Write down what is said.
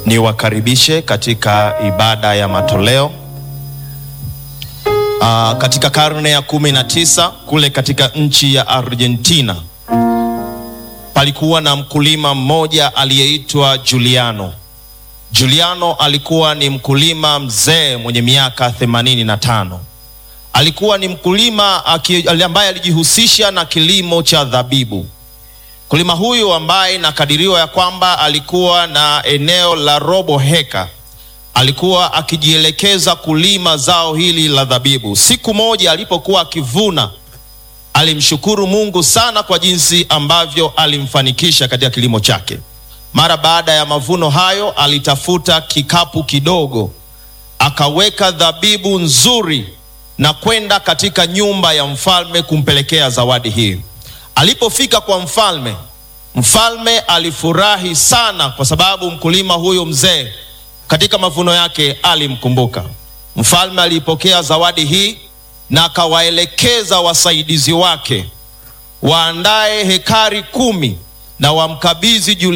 Niwakaribishe katika ibada ya matoleo. Aa, katika karne ya kumi na tisa kule katika nchi ya Argentina palikuwa na mkulima mmoja aliyeitwa Juliano. Juliano alikuwa ni mkulima mzee mwenye miaka themanini na tano. Alikuwa ni mkulima ambaye alijihusisha na kilimo cha dhabibu. Mkulima huyu ambaye inakadiriwa ya kwamba alikuwa na eneo la robo heka, alikuwa akijielekeza kulima zao hili la dhabibu. Siku moja alipokuwa akivuna, alimshukuru Mungu sana kwa jinsi ambavyo alimfanikisha katika kilimo chake. Mara baada ya mavuno hayo, alitafuta kikapu kidogo, akaweka dhabibu nzuri na kwenda katika nyumba ya mfalme kumpelekea zawadi hii. Alipofika kwa mfalme, mfalme alifurahi sana kwa sababu mkulima huyo mzee katika mavuno yake alimkumbuka. Mfalme alipokea zawadi hii na akawaelekeza wasaidizi wake waandae hekari kumi na wamkabidhi